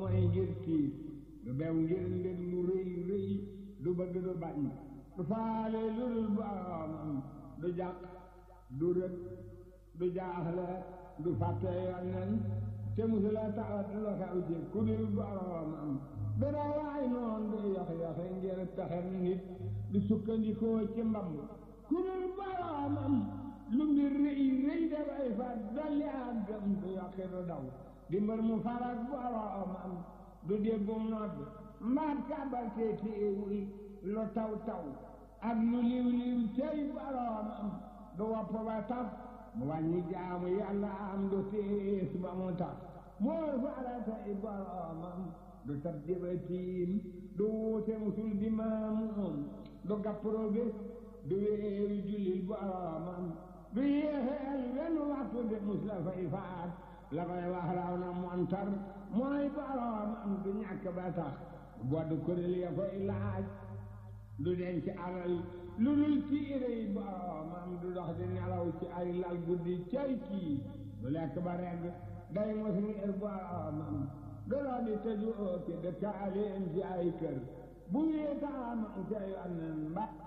mooy ngir tiit du bew ngir ndég lu rëy rëy du bëgg du bañ du faale lu dul boromam du jàq du rëg du jaaxle du fàtte yonnen te musula tawat lu xew ci ku dul boromam du rawaay noon du yox yoxe ngir pexem nit du sukkandikoo ci mbamb ku dul boromam lu mbir rëy rëy dafay fa dolli ak gëm du yoqi du daw di mbër mu farak boromam du déggum nodd mbaat kàbbal te téewul lu taw taw ak lu liw liw cey boromam du wopp ba taf mu wàññi jaamu yàlla am du tiis ba mu tax moo faratay boromam du tab jëbatiim du wuute musul di maamuum du gappro bés du wéeru jullil boromam du yéexeel wenn waxtu de mus la fay faat la koy wax raw na montar mooy boromam du ñàkk ba tax bodd kuréel ya koy laaj du denc alal lu dul tiirey boromam du dox di nelaw ci ay lal guddi cay kii du lekk ba regg day mos ngir boromam du dox di tëju ci dëkkaaleem ci ay kër bu wéetaamam ca yonnen ba